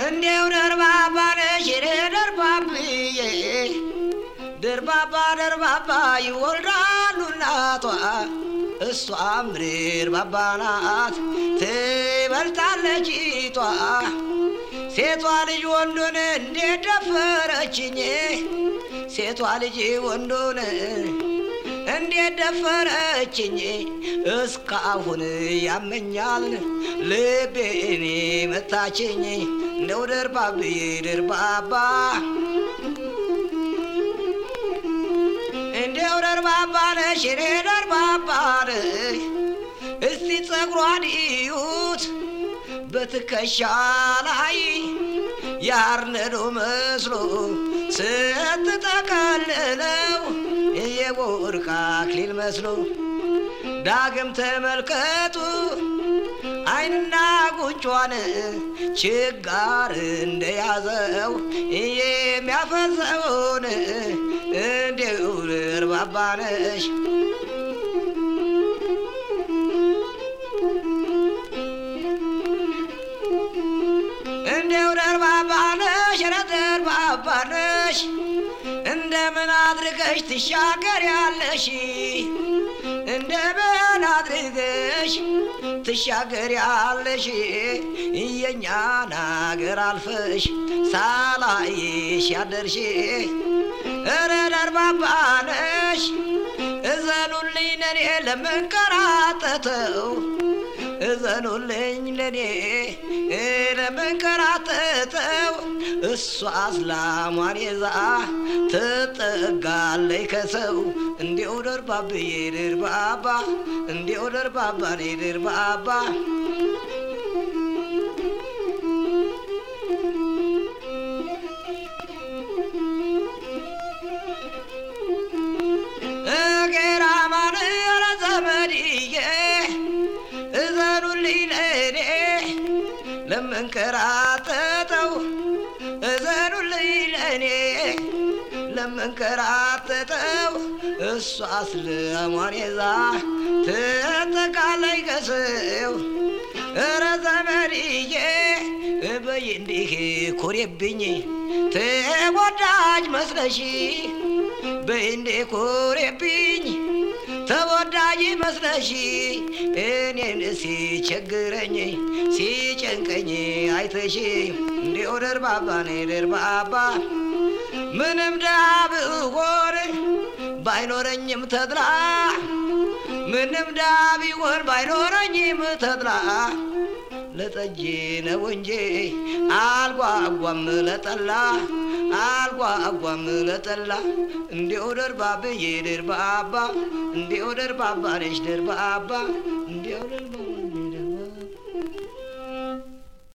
እንዴው ደርባባ ነሽ ደርባብዬ ደርባባ ደርባባ ይወልዳሉ እናቷ እሷም ደርባባ ናት ትበልጣለች ቷ ሴቷ ልጅ ወንዱን እንዴት ደፈረችኝ ሴቷ ልጅ ወንዱን እንዴት ደፈረችኝ እስካሁን ያመኛል ልቤን መታችኝ እንደው ደርባብዬ ደርባባ እንደው ደርባባ ነሽ እኔ ደርባባ ነሽ እስቲ ጸጉሯን እዩት በትከሻ ላይ ያርነዶ መስሎ ስትጠቀልለው የወርቅ አክሊል መስሎ ዳግም ተመልከቱ አይንና ጉንጯን ችጋር እንደያዘው የሚያፈሰውን እንዲሁ ደርባባ ነሽ እንደው ደርባባ ነሽ ኧረ ደርባባ ነሽ እንደምን አድርገሽ ትሻገሪያለሽ እንደምን አድርገሽ ትሻገሪያለሽ የእኛን አገር አልፈሽ ሳላይሽ ያደርሽ ኧረ ደርባባ ነሽ እዘኑልኝ ለኔ ለምንከራተተው እዘኑልኝ ለኔ ለምንከራተተው እሷ አስላሟን ይዛ ትጠጋለይ ከሰው እንዲው ደርባብዬ ድርባባ እንዲው ደርባባ ኔ ድርባባ እገራማን ኧረ ዘመድዬ እዘኑልኝ ለኔ ለምንከራተተው እዘኑልኝ ለኔ ለምንከራተተው እሷ ስለሟን ይዛ ትጠቃለይ ከሰው ኧረ ዘመድዬ በይ እንዲህ ኮሬብኝ ተወዳጅ መስለሽ በይ እንዴ ኮሬብኝ ተወዳጅ መስለሽ እኔን ሲቸግረኝ ሲጨንቀኝ አይተሽ እንዲው ደርባባ ኔ ደርባባ ምንም ድሃ ብሆን ባይኖረኝም ተድላ ምንም ድሃ ቢሆን ባይኖረኝም ተድላ ለጠጅ ነው እንጂ አልጓጓም ለጠላ አልጓጓም ለጠላ እንዲው ደርባብዬ ደርባባ እንዲው ደርባባ ነሽ ደርባባ እንዲው ደርባባ